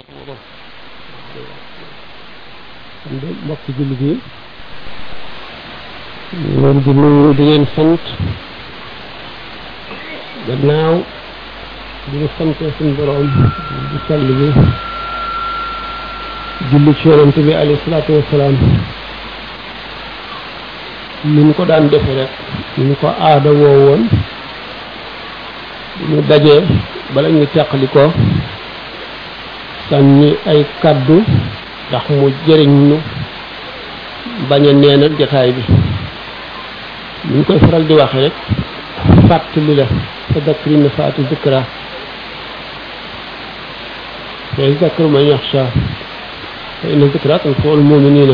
kon de mbokki jullit yi ñu leen di nuyu di leen sant gannaaw di ñu sante suñ boroom di sell bi julli ci yonent bi alayhi salaatu wassalaam ni ñu ko daan defe rek ni ñu ko aada woo woon ñu dajee bala ñu teqali ko sànni ay kaddu ndax mu jëriñ nu bañ a neenal jataay bi ni ñu koy faral di waxe rek fàttali la fa dakkri na faati zikra fa zakru man yaxsha fa inna zikra tanfa'ul mu'minina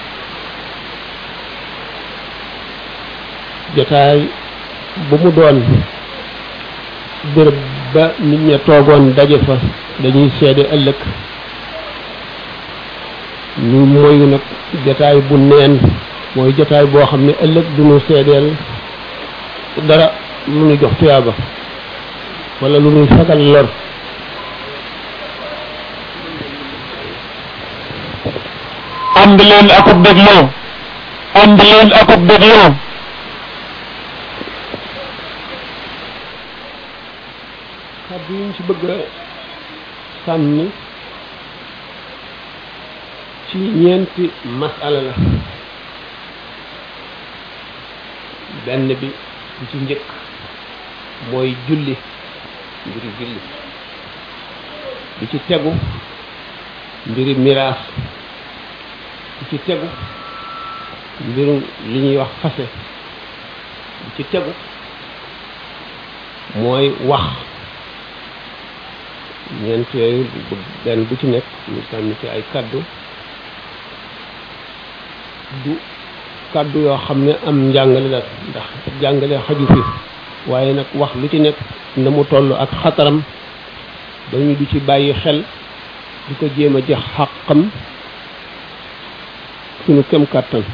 jataay bu mu doon bërëb ba nit ña toogoon daje fa dañuy seede ëllëg ñu moyu nag jataay bu neen mooy jataay boo xam ne ëllëg du ñu seedeel dara lu ñu jox tuyaaba wala lu ñuy fagal lor ànd leen akub dégloo ànd leen akub dégloo kàddu yi ñu ci bëgg a sànni ci ñeenti masala la benn bi bu ci njëkk mooy julli mbiri julli bi ci tegu mbiri miraas bi ci tegu mbirum li ñuy wax fase bi ci tegu mooy wax ñeent yooyu benn bu ci nekk ñu sànni ci ay kaddu du kaddu yoo xam ne am njàngale la ndax jàngale xaju fi waaye nag wax lu ci nekk na mu toll ak xataram dañu du ci bàyyi xel di ko jéem a jox xàqam suñu kem kàttan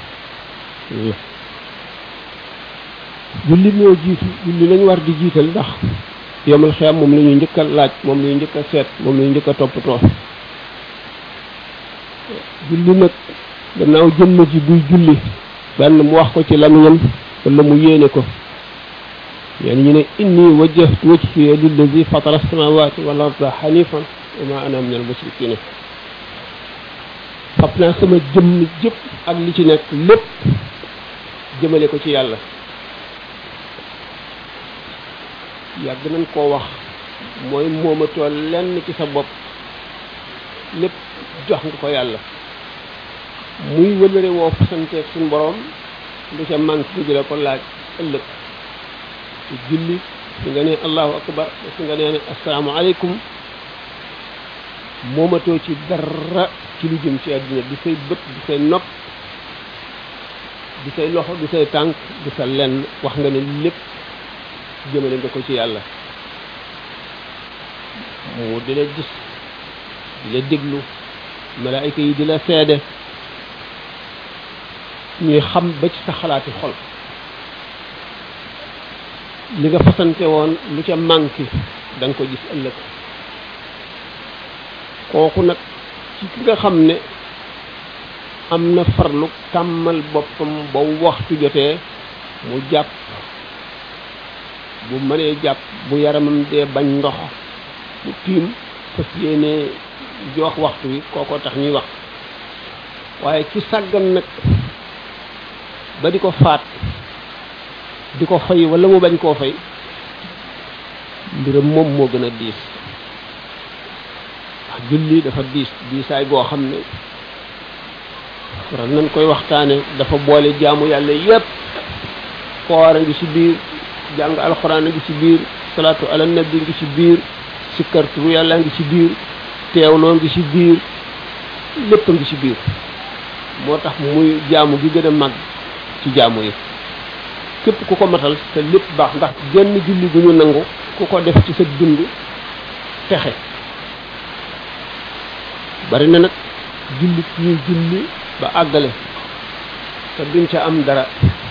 julli moo jiitu julli lañu war di jiital ndax yomal xiyam moom la ñuy njëkk a laaj moom la ñuy njëkk a seet moom la ñuy njëkk a toppatoo julli nag gannaaw jëmm ji buy julli benn mu wax ko ci lamiñam wala mu yéene ko yéen ñu ne inni wajjahtu wajhiya lillazi fatara samawati wal arda hanifan wa ma ana min al mushrikina fab naa sama jëmm jëpp ak li ci nekk lépp jëmale ko ci yàlla yàgg nañ koo wax mooy moomatoo lenn ci sa bopp lépp jox nga ko yàlla muy wëlëre woo fasanteeg suñ boroom lu ca manque di la ko laaj ëllëg ci julli su nga nee allahu akbar su nga nee ne asalaamaaleykum moomatoo ci dara ci lu jëm ci àdduna di say bët di say nopp di say loxo di say tànk di sa lenn wax nga ne lépp jëmale nga ko ci yàlla mu di la gis di la déglu malaayka yi di la seede ñuy xam ba ci sa xalaati xol li nga fasante woon lu ca manqué da nga ko gis ëllëg kooku nag ci ki nga xam ne am na farlu tàmmal boppam ba waxtu jotee mu jàpp bu mënee jàpp bu yaramam dee bañ ndox mu tiim fas yéene jox waxtu wi kookoo tax ñuy wax waaye ci sàggan nag ba di ko faat di ko fay wala mu bañ koo fay mbiram moom moo gën a diis wax julli dafa diis diisaay boo xam ne waral nañ koy waxtaane dafa boole jaamu yàlla yépp koor a ngi ci biir jàng alxuraan a ngi ci biir salaatu ala nabi ngi ci biir sikkarturu yàlla ngi ci biir teewloo ngi ci biir lépp a ngi ci biir moo tax muy jaamu gi gën a mag ci jaamu yi képp ku ko matal te lépp baax ndax genn julli gu ñu nangu ku ko def ci sa dund texe bari na nag julli ñuy julli ba àggale te duñ ca am dara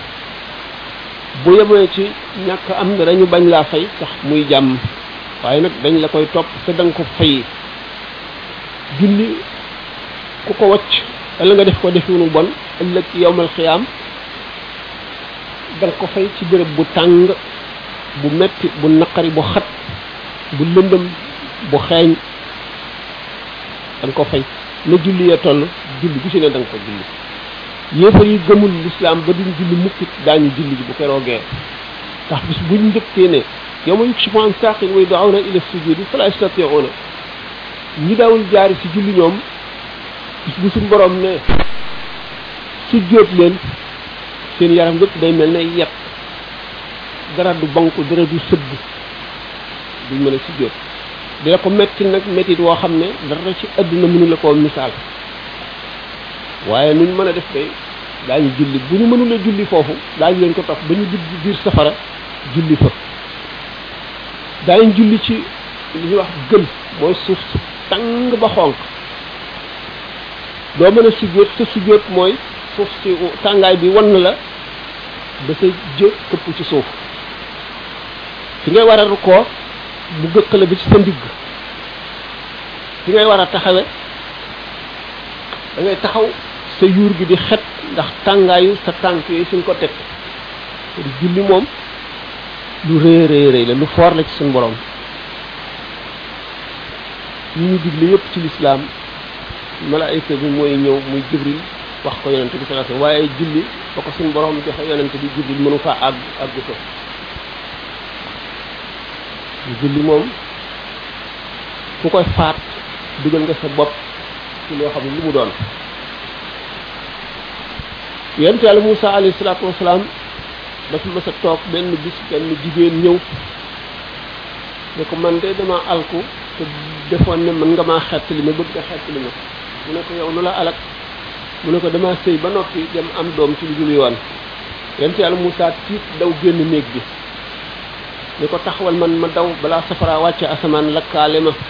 bu yemee ci ñàkk am dara ñu bañ laa fay tax muy jàmm waaye nag dañ la koy topp te da nga ko fay julli ku ko wacc wala nga def ko defiwunu bon ëllëg yowmal xiyaam danga ko fay ci béréb bu tàng bu metti bu naqari bu xat bu lëndëm bu xeeñ danga ko fay na julli ya toll julli gu si ne danga ko julli yéefar yi gëmul lislaam ba duñ julli mukkit daañu julli ji bu keroogee ndax bis buñ njëkkee ne yawma yukshafu an saaqin wa yud'awna ila sujudi fala yastati'una ñi daawul jaari ci julli ñoom bis bu suñ borom ne sujjóot leen seen yaram yëpp day mel ne yet dara du banku dara du sëgg duñ mën a sujjóot dina ko metti nag mettit woo xam ne dara ci àdduna mënu la koo misaal waaye nuñ mën a def day daañu julli bu ñu mënula julli foofu daañu leen ko topp ba ñu dugg biir safara julli fa daañu julli ci li ñuy wax gën mooy suuf su tàng ba xonq doo mën a sujjóot sa sujjóot mooy suuf si tàngaay bi wan la ba sa jë këpp ci suuf fi ngay war a rukkoo bu gëkkale bi ci sa ndigg fi ngay war a taxawe da ngay taxaw sa yuur gi di xet ndax tàngaayu sa tànk yooyu suñ ko teg di julli moom lu rëy rëy rëy la lu foor la ci suñ borom yi ñu digle yépp ci lislaam malaayika bi mooy ñëw muy jibril wax ko yonente bi sallallahu alayhi wasallam waaye julli ba ko suñ borom joxe yonente bi jibril mënu faa àgg àgg ko julli moom ku koy faat dugal nga sa bopp ci loo xam ne lu mu doon yonent yàlla Moussa alayhi salaatu wasalaam dafa mës a toog benn bis benn jigéen ñëw ne ko man de dama alku te defoon ne mën nga maa xett li ma bëgg nga xett li ma mu ne ko yow lu la alak mu ne ko dama sëy ba noppi dem am doom ci lu dul yoon yonent yàlla Moussa tiit daw génn néeg bi ne ko taxawal man ma daw balaa safara wàcce asamaan lakkaale ma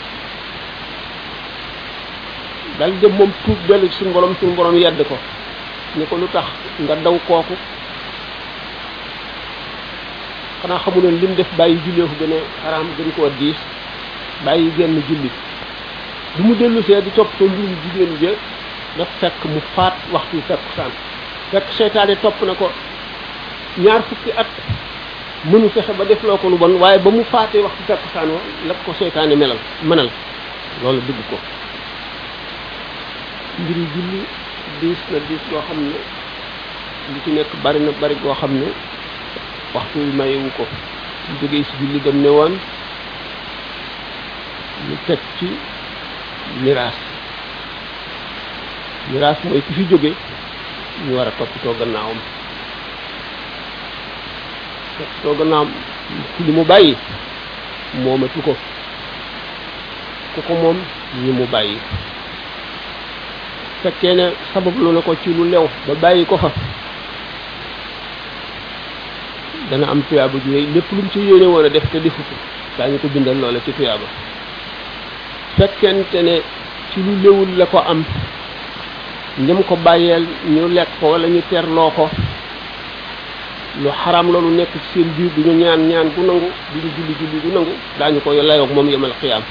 dal dem moom tuub dellu ci suñu borom suñu borom yedd ko ne ko lu tax nga daw kooku xanaa xamuloon lim def bàyyi jullee ko gën a xaraam gën koo diis bàyyi genn julli bi mu dellu see di toppatoo mbirum jigéen ja daf fekk mu faat waxtu fekk saan fekk seytaane topp na ko ñaar fukki at mënu fexe ba def loo ko lu bon waaye ba mu faatee waxtu fekk saan wa la ko seytaane melal mënal loolu dugg ko mbiri julli diis na diis goo xam ne li ci nekk bari na bari goo xam ne waxtu wi mayewu ko ñu jógee si julli dem ne woon ñu teg ci miraas miraas mooy ki fi jóge ñu war a toppatoo gannaawam toppatoo gannaawam ci li mu bàyyi moomatu ko ku ko moom ñi mu bàyyi fekkee ne sabab lu na ko ci lu lew ba bàyyi ko fa dana am tuyaaba ju rëy lépp lu mu ci yéene woon a def te defu ko daañu ko bindal loola ci tuyaaba fekkente ne ci lu lewul la ko am ñam ko bàyyeel ñu lekk ko wala ñu terloo ko lu xaram loolu nekk ci seen biir du ñu ñaan ñaan gu nangu du ñu julli julli gu nangu daañu ko layoog moom yemal xiyaam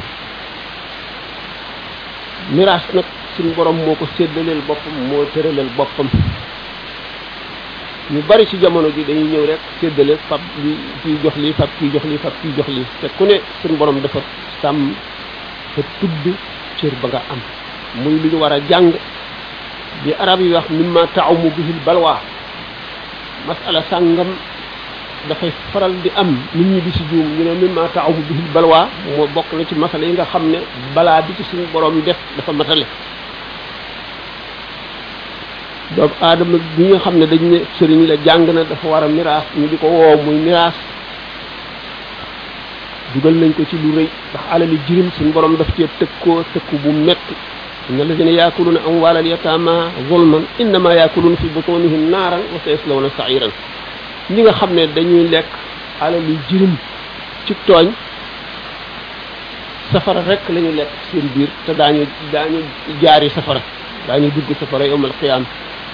miraas nag suñu borom moo ko séddaleel boppam moo tëralal boppam ñu bari ci jamono ji dañuy ñëw rek séddale fab li kii jox lii fab kii jox lii fab kii jox lii te ku ne suñu borom dafa sàmm fa tudd cër ba nga am muy lu ñu war a jàng bi arab yi wax mimma taamu bihil balwaa masala sàngam dafay faral di am nit ñi di si juum ñu ne mimma taamu bihil balwaa moo bokk na ci masala yi nga xam ne balaa bi ci suñu borom def dafa matale doomu aadama bi nga xam ne dañ ne sëriñ la jàng na dafa war a miraas ñu di ko woo muy miraas dugal nañ ko ci lu rëy ndax alali jirim suñu borom daf cee tëkkoo tëkku bu metti inna alladina yaakuluna amwaala al yatama zulman innama yaakuluna fi butunihim naaran wa sayaslawna sairan ñi nga xam ne dañuy lekk alali jirim ci tooñ safara rek la ñu lekk seen biir te daañu daañu jaari safara daañu dugg safara yowmal qiyaam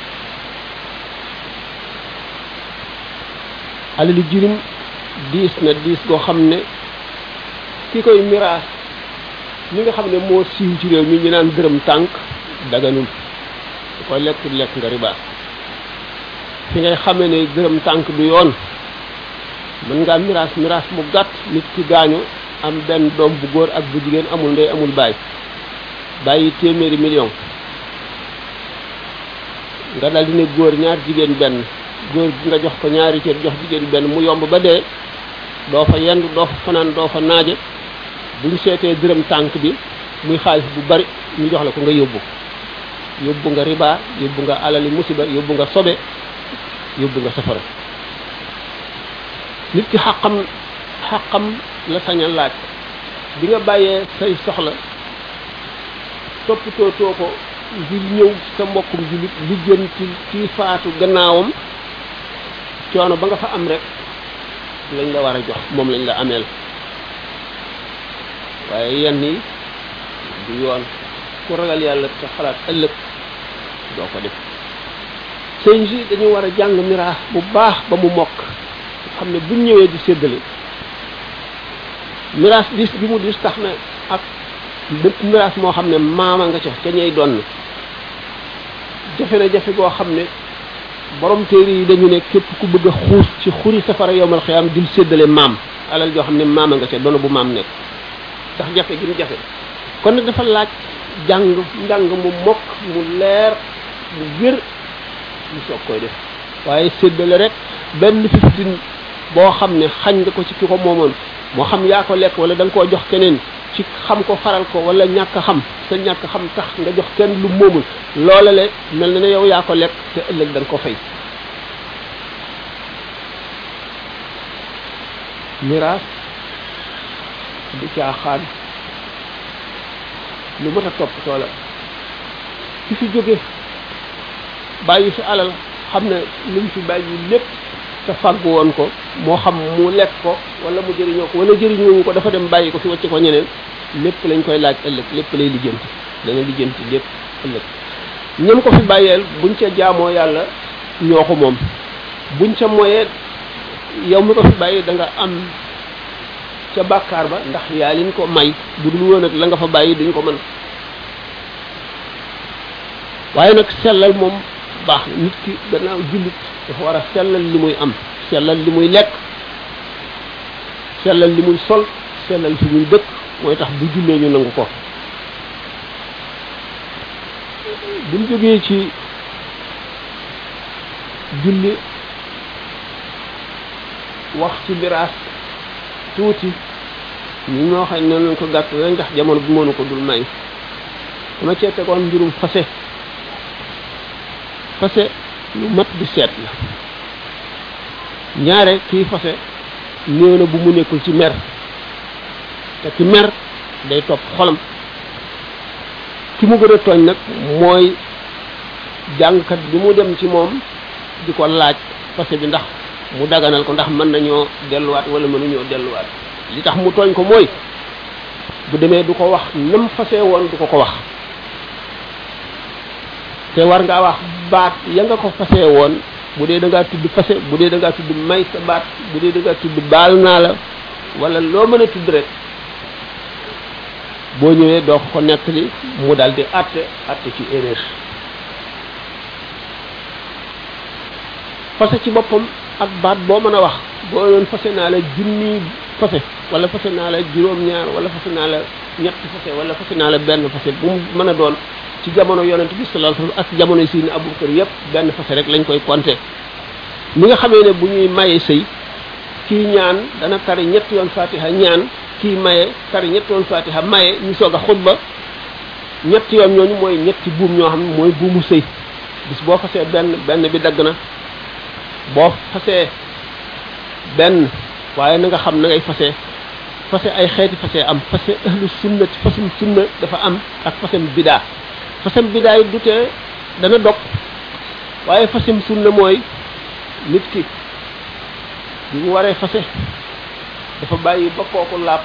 alali jirim diis na diis goo xam ne ki koy miraas li nga xam ne moo siiw ci réew mi ñu naan dërëm tànk daganul su ko lekk lekk nga riba fi ngay xamee ne dërëm tànk du yoon mën ngaa miraas miraas mu gàtt nit ki gaañu am benn doom bu góor ak bu jigéen amul ndey amul baay bàyyi téeméeri million nga dal di ne góor ñaar jigéen benn góor gi nga jox ko ñaari cër jox jigéen benn mu yomb ba dee doo fa yendu doo fa fanaan doo fa naaje buñ seetee dërëm tànk bi muy xaalis bu bari ñu jox la ko nga yóbbu yóbbu nga riba yóbbu nga alali musiba yóbbu nga sobe yóbbu nga safara nit ki xaqam xaqam la sañ a laaj bi nga bàyyee say soxla toppatoo too ko ngir ñëw sa mbokkum jullit li jëm ci ci faatu gannaawam coono ba nga fa am rek lañ la war a jox moom lañ la ameel waaye yenn yi du yoon ku ragal yàlla te xalaat ëllëg doo ko def sëñ si dañu war a jàng miraas bu baax ba mu mokk xam ne buñ ñëwee di séddale miraas dis bi mu dis tax na ak bépp miraas moo xam ne maama nga ca ca ñey donn jafe na jafe goo xam ne borom téere yi dañu ne képp ku bëgg a xuus ci xuri safara yowmal xiyaam dil séddale maam alal joo xam ne maama nga ca doona bu maam nekk ndax jafe gi mu jafe kon nag dafa laaj jàng njàng mu mokk mu leer mu wér mu soog koy def waaye séddale rek benn fiftin boo xam ne xañ nga ko ci ki ko moomoon moo xam yaa ko lekk wala da nga koo jox keneen ci xam ko faral ko wala ñàkk a xam sa ñàkk xam tax nga jox kenn lu moomul loola le mel na ne yow yaa ko lekk te ëllëg da nga ko fay miraas du caaxaan lu mat a toppatoo la ki fi jóge bàyyi fi alal xam ne lu mu fi bàyyi lépp te fàggu woon ko moo xam mu lekk ko wala mu jëriñoo ko wala jëriñoo ko dafa dem bàyyi ko fi wacc ko ñeneen lépp lañ koy laaj ëllëg lépp lay lijjanti dana lijjanti lépp ëllëg ñam ko fi bàyyeel buñ ca jaamoo yàlla ñoo ko moom buñ ca moyee yow mi ko fi bàyyi da nga am ca bàkkaar ba ndax yaa liñ ko may bu dul woon ak la nga fa bàyyi duñ ko mën waaye nag sellal moom baax na nit ki gannaaw jullit dafa war a sellal li muy am sellal li muy lekk sellal li muy sol sellal fi muy dëkk mooy tax bu jullee ñu nangu ko buñ jógee ci julli wax ci miraas tuuti ñu ñoo xam ne nañ ko gàtt rek ndax jamono bi mënu ko dul may dama cee tegoon mbirum fase fase lu mat di seet la ñaare kii fase néew na bu mu nekkul ci mer te ki mer day topp xolam ki mu gën a tooñ nag mooy jàngkat bi mu dem ci moom di ko laaj fase bi ndax mu daganal ko ndax mën nañoo delluwaat wala mënuñoo delluwaat li tax mu tooñ ko mooy bu demee du ko wax nam fase woon du ko ko wax te war ngaa wax baat ya nga ko fase woon bu dee da ngaa tudd fase bu dee da ngaa tudd may sa baat bu dee da ngaa tudd baal naa la wala loo mën a tudd rek boo ñëwee doo ko nettali mu daal di àtte àtte ci erreur fase ci boppam ak baat boo mën a wax boo doon fase naa la junni fase wala fase naa la juróom-ñaar wala fase naa la ñetti fase wala fase naa la benn fase bu mu mën a doon ci jamono yonent bi sallallahu alayhi wasallam ak jamono si ni Abubakar yépp benn fase rek lañ koy compter ni nga xamee ne bu ñuy maye sëy kii ñaan dana tari ñetti yoon fatiha ñaan kii maye tari ñetti yoon fatiha maye ñu soog a xutba ñetti yoon ñooñu mooy ñetti buum ñoo xam ne mooy buumu sëy bis boo fasee benn benn bi dagg na boo fasee benn waaye na nga xam na ngay fasee fase ay xeeti fase am fase ahlu sunnati fasum sunna dafa am ak fasem bidaa fasem bidaa yi du tee dana dog waaye fasem sunna mooy nit ki bi mu waree fase dafa bàyyi ba kooku laab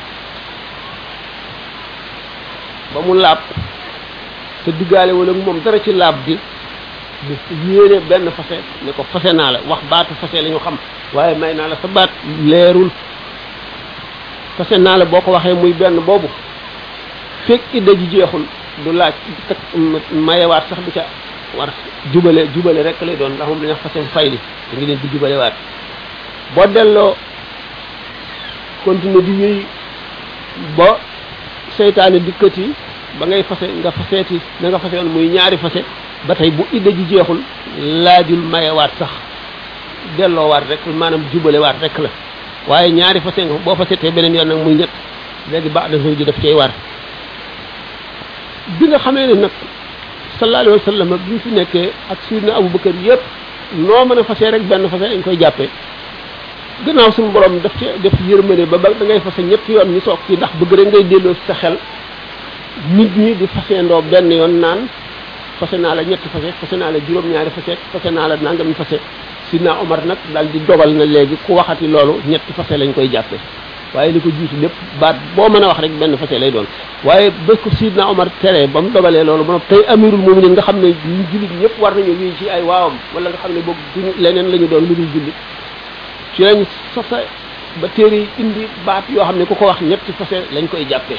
ba mu laab te diggaale wala moom dara ci laab gi bu yéene benn fase ne ko fase naa la wax baatu fase la ñu xam waaye may naa la sa baat leerul fase naa la boo ko waxee muy benn boobu fekk idda ji jeexul du laaj kat mayewaat sax du ca war jubale jubale rek lay doon ndax moom dañuy wax fasem fayli da ngi leen di jubale waat boo delloo continuer di wéy ba seytaane dikkati ba ngay fase nga faseeti na nga fase woon muy ñaari fase ba tey bu idda ji jeexul laajul mayewaat sax delloowaat rek maanaam jubalewaat rek la waaye ñaari fase nga boo fasetee beneen yoon nag muy ñett léegi baax na ji daf cay war bi nga xamee ne nag sallallahu alayhi wa sallam bi ñu fi nekkee ak sidna Abubakar yëpp noo mën a fasee rek benn fase dañ koy jàppee gannaaw suñu borom daf ci def yërmande ba ba da ngay fase ñetti yoon ñu soog ci ndax bëgg rek ngay delloo sa xel nit ñi di faseendoo benn yoon naan fase naa la ñetti fase fase naa la juróom-ñaari fase fase naa la nangami fase sidna Omar nag daal di dogal na léegi ku waxati loolu ñetti fase lañ koy jàppee waaye li ko jiitu lépp baat boo mën a wax rek benn fase lay doon waaye ba ko sidna Omar tere ba mu dogalee loolu ba tey amirul mu'minin nga xam ne ñu jullit ñëpp war nañu wii ci ay waawam wala nga xam ne boog duñu leneen la ñu doon lu dul jullit ci lañ sosa ba téere yi indi baat yoo xam ne ku ko wax ñetti fase lañ koy jàppee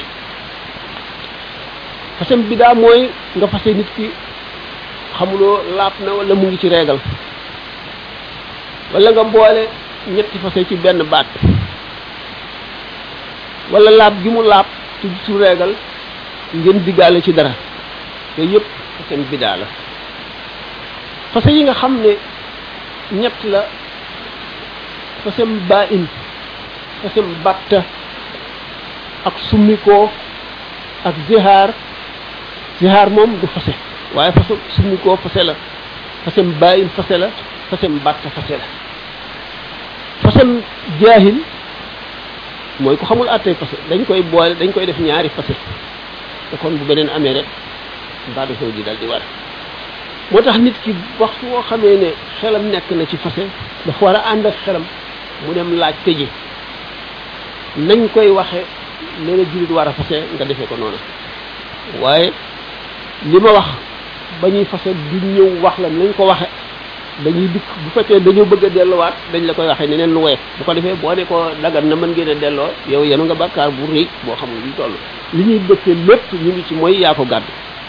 fasem bi daa mooy nga fase nit ki xamuloo laap na wala mu ngi ci reegal wala nga boole ñetti fase ci benn baat wala laab gi mu laab ci su reegal ngeen diggaale ci dara te yëpp fasem bidaa la fase yi nga xam ne ñett la fasem baa in fasem batta ak summikoo ak zihaar zihaar moom du fase waaye fasem summikoo fase la fasem baa in fase la fasem batta fase la fasem jaahil mooy ku xamul àttee fase dañ koy boole dañ koy def ñaari fase te kon bu beneen amee rek baadu sow ji dal di war moo tax nit ki waxtu woo xamee ne xelam nekk na ci fase dafa war a ànd ak xelam mu dem laaj te ji nañ koy waxe ne la jullit war a fase nga defee ko noonu waaye li ma wax ba ñuy fase du ñëw wax la nañ ko waxe dañuy dikk bu fekkee dañoo bëgg a delluwaat dañ la koy waxee neneen lu woyof bu ko defee boo ne ko dagan na mën ngeen a delloo yow yenu nga bàkkaar bu rëy boo xamul lu toll li ñuy dëkkee lépp ñu ngi ci mooy yaa ko gàddu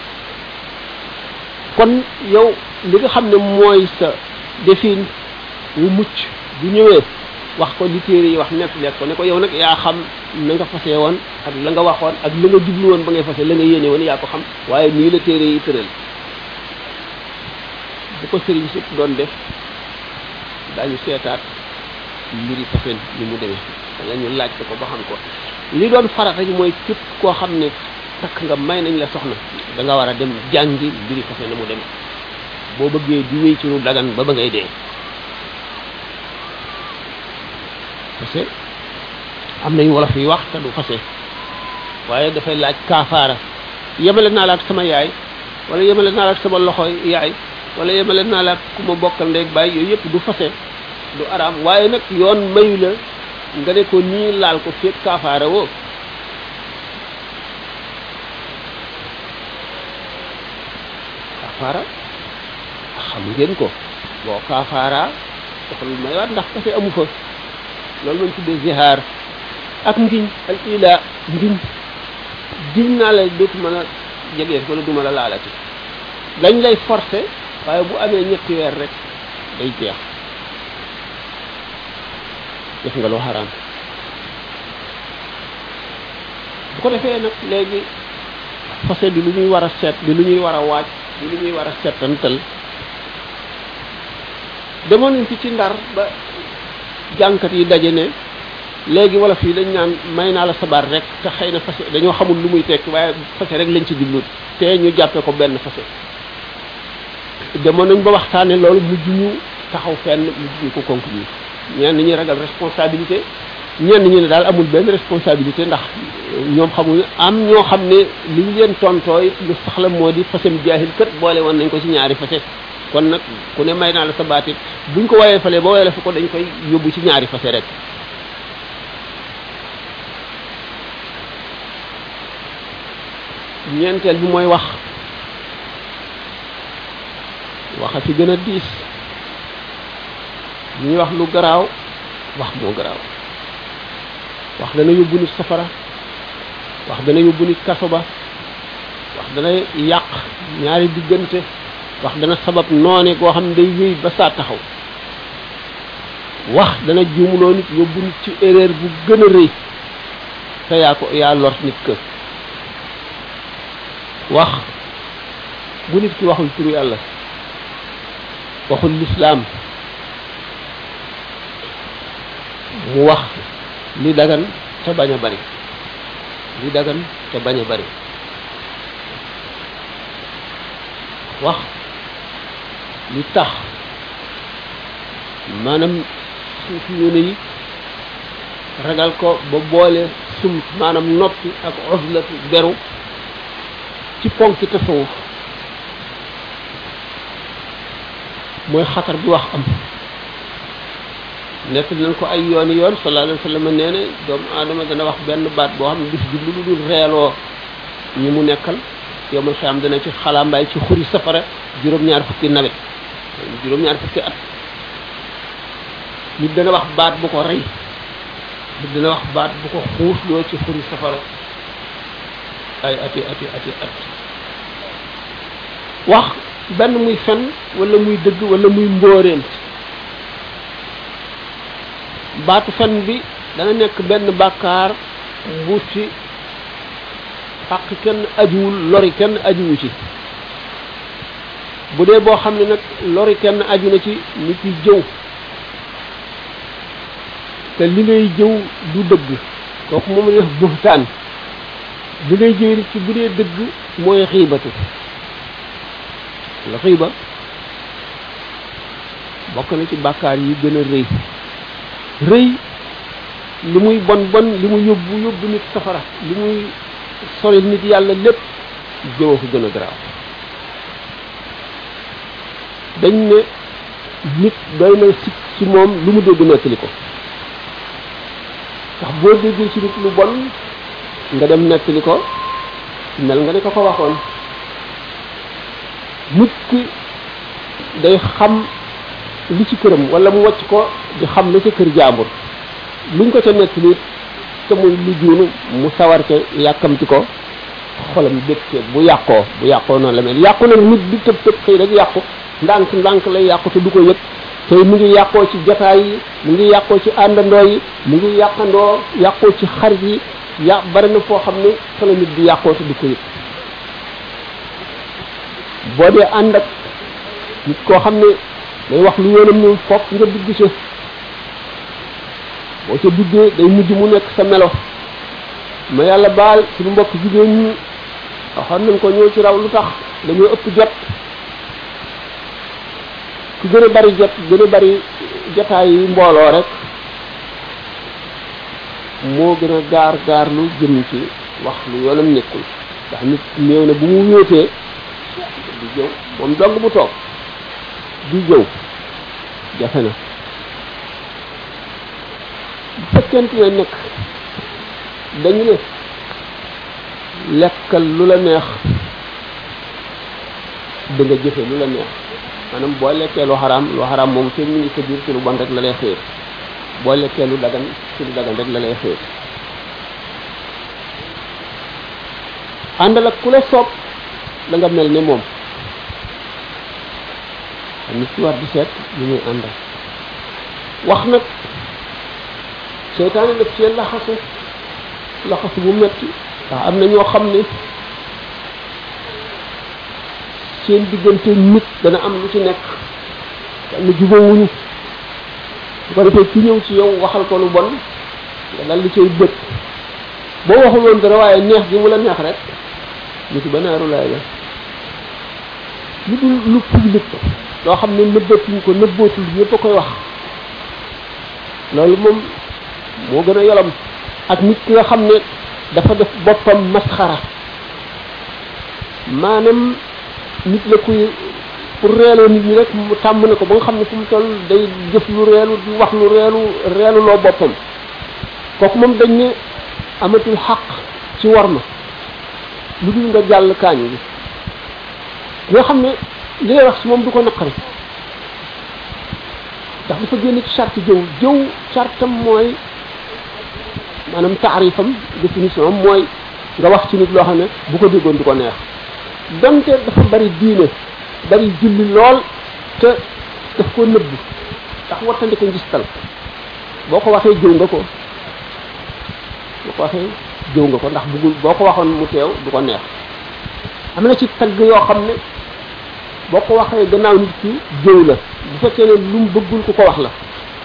kon yow li nga xam ne mooy sa defin wu mucc bu ñëwee wax ko li téere yi wax nekk lekk ko ne ko yow nag yaa xam na nga fase woon ak la nga waxoon ak la nga jublu woon ba ngay fase la nga yéene woon yaa ko xam waaye nii la téere yi tëral bu ko sëriñ sëpp doon def daañu seetaat mbiri fasen ni mu demee wala ñu laaj ko ba xam ko li doon farata ji mooy képp koo xam ne takk nga may nañ la soxna da nga war a dem jàngi mbiri fasen na mu demee boo bëggee di wéy ci lu dagan ba ba ngay dee parce que am nañ wolof yi wax te du fase waaye dafay laaj kaafaara yemale naa la ak sama yaay wala yemale naa la ak sama loxo yaay wala yemale naa la ku ma bokkal ndeeg bàyyi yooyu yëpp du fase du araam waaye nag yoon mayu la nga ne ko nii laal ko fekk kaafaara woo kaafaara xam ngeen ko boo kaafaara dafa lu maywaat ndax fase amu fa loolu lañ tuddee zihaar ak ngiñ al ila ngiñ giñ naa la dootuma la jegee wala duma la laalati dañ lay forcer waaye bu amee ñetti weer rek day jeex def nga lu xaraam bu ko defee nag léegi fase di lu ñuy war a seet di lu ñuy war a waaj di lu ñuy war a seetantal demoon nañ fi ci ndar ba jànkat yi daje ne léegi wala fii dañ naan may naa la sabar rek te xëy na fase dañoo xamul lu muy tekki waaye fase rek lañ ci jublu te ñu jàppe ko benn fase demoon nañ ba waxtaane loolu mujj ñu taxaw fenn mujj ñu ko conclure ñenn ñi ragal responsabilité ñenn ñi ne daal amul benn responsabilité ndax ñoom xamuñu am ñoo xam ne li ñu leen tontooy lu saxla moo di fasem jaahil kët boole woon nañ ko ci ñaari fase kon nag ku ne may naa la sa baatit buñ ko woyee fale ba woyee la fa ko dañ koy yóbbu ci ñaari fase rek ñeenteel bi mooy wax waxa ci gën a diis ñuy wax lu garaaw wax moo garaaw wax dana yóbbu nit safara wax dana yóbbu nit kaso ba wax dana yàq ñaari diggante wax dana sabab noone goo xam ne day wéy ba saa taxaw wax dana juumloo nit yóbbu nit ci erreur bu gën a rëy te yaa ko yaa lor nit ka wax bu nit ki waxul turu yàlla waxul lislaam mu wax li dagan te bañ a bari li dagan te bañ a bari wax li tax maanaam suufi yóne yi ragal ko ba boole sum maanaam noppi ak oslatu beru ci ponki tasawuf mooy xatar bi wax am nekk nañ ko ay yooni yoon sallallahu alayhi wa sallam nee na doomu aadama dana wax benn baat boo xam ne bis bi lu dul reeloo ñi mu nekkal yow man xam dana ci xalambaay ci xuri safara juróom-ñaar fukki nawet juróom-ñaar fukki at nit dana wax baat bu ko rey nit dana wax baat bu ko xuusloo ci xuri safara ay ati ati ati at wax benn muy fen wala muy dëgg wala muy mbóoreent baatu fen bi dana nekk benn bàkkaar bu ci xaq kenn ajuwul lori kenn ajuwu ci bu dee boo xam ne nag lori kenn aju na ci nit ki jëw te li ngay jëw du dëgg kooku moom la def buxtaan li ngay jëw nit ci bu dee dëgg mooy xiibatu la xiiba bokk na ci bàkkaar yi gën a rëy rëy li muy bon bon li muy yóbbu yóbbu nit safara li muy sori nit yàlla lépp jëwa ko gën a garaaw dañ ne nit doy na sikk ci moom lu mu dégg nettali ko ndax boo déggee ci nit lu bon nga dem nettali ko mel nga ne ko ko waxoon nit ki day xam li ci këram wala mu wàcc ko di xam la ca kër jaambur luñ ko ca nettali te muy lu juunu mu sawar ca yàkkamti ko xolam bégte bu yàqoo bu yàqoo noonu la mel yàqu nag nit di tëb tëb xëy rek yàqu ndànk ndànk lay yàqu te du ko yëg te mu ngi yàqoo ci jataay yi mu ngi yàqoo ci àndandoo yi mu ngi yàqandoo yàqoo ci xarit yi ya bari na foo xam ne fa la nit di yàqoo te du ko yëg boo dee ànd ak nit koo xam ne day wax lu yoonam ni fokk nga dugg ci boo ca duggee day mujj mu nekk sa melo ma yàlla baal suñu mbokk jigéen ñi waxoon nañ ko ñëw ci raw lu tax dañoo ëpp jot ku gën a bari jot gën a bari jotaay yi mbooloo rek moo gën a gaar gaar lu jëm ci wax lu yoonam nekkul ndax nit néew na bu mu wéetee di jëw moom dong bu toog di jëw jafe na bu fekkente ne nekk dañu ne lekkal lu la neex da nga jëfe lu la neex maanaam boo lekkee lu xaraam lu xaraam moom fekk mu ngi sa biir ci lu bon rek la lay xëer boo lekkee lu dagan ci lu dagan rek la lay xëer àndal ak ku la soob da nga mel ne moom nit ki war di seet lu muy àndal wax nag seytaane daf cee laxasu laxasu bu metti ndax am na ñoo xam ne seen diggante nit dana am lu ci nekk am na jubóowuñu bu ko defee ki ñëw ci yow waxal ko lu bon nga dal di cay bët boo waxul woon dara waaye neex gi mu la neex rek ñu ci banaaru laay la lu dul lu public loo xam ne nëbbatuñ ko nëbbootul ñëpp a koy wax loolu moom moo gën a yolam ak nit ki nga xam ne dafa def boppam masxara maanaam nit la kuy pour reeloo nit ñi rek mu tàmm na ko ba nga xam ne fu mu toll day jëf lu reelu di wax lu reelu reelu loo boppam kooku moom dañ ne amatul xaq ci war ma lu dul nga jàll kaañ bi nga xam ne li ngay wax si moom du ko naqari ndax dafa génn ci charte jëw jëw chartam mooy maanaam taarifam définition am mooy nga wax ci nit loo xam ne bu ko déggoon du ko neex donte dafa bari diine bari julli lool te daf ko nëbb ndax wattandi ko ngistal boo ko waxee jëw nga ko boo ko waxee jëw nga ko ndax bëggul boo ko waxoon mu teew du ko neex am na ci tagg yoo xam ne boo ko waxee gannaaw nit ki jëw la bu fekkee ne lu mu bëggul ku ko wax la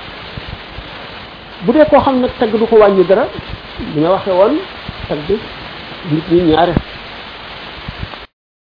bu dee koo xam ne tagg du ko wàññi dara li nga waxee woon tagg nit ñi ñaare